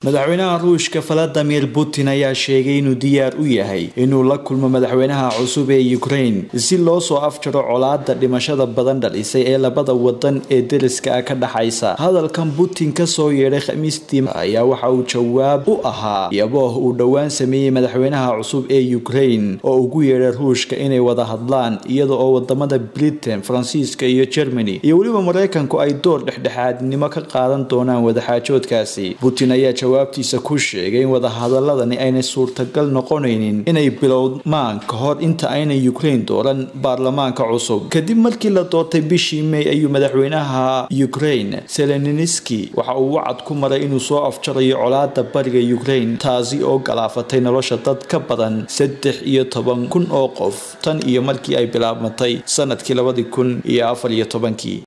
madaxweynaha ruushka valadimir putin ayaa sheegay inuu diyaar u yahay inuu la kulmo madaxweynaha cusub ee ukraine si loo soo afjaro colaada dhimashada badan dhalisay ee labada wadan ee deriska ah ka dhaxaysa hadalkan putin kasoo yeedhay khamiistii ayaa waxa uu jawaab u ahaa iyabooh uu dhowaan sameeyey madaxweynaha cusub ee ukraine oo ugu yeedhay ruushka inay wada hadlaan iyada oo wadamada britain faransiiska iyo germany iyo weliba mareykanku ay door dhexdhexaadnimo ka qaadan doonaan wadaxaajoodkaasi putin ayaa jawaabtiisa ku sheegay in wadahadaladani aynay suurtagal noqonaynin inay bilowmaan ka hor inta aynay ukraine dooran baarlamaanka cusub kadib markii la doortay bishii may ayuu madaxweynaha ukraine seleniski waxa uu wacad ku maray inuu soo afjarayo colaada bariga ukraine taasi oo galaafatay nolosha dad ka badan saddex iyo toban kun oo qof tan iyo markii ay bilaabmatay sanadkii labadii kun iyo afar iyo tobankii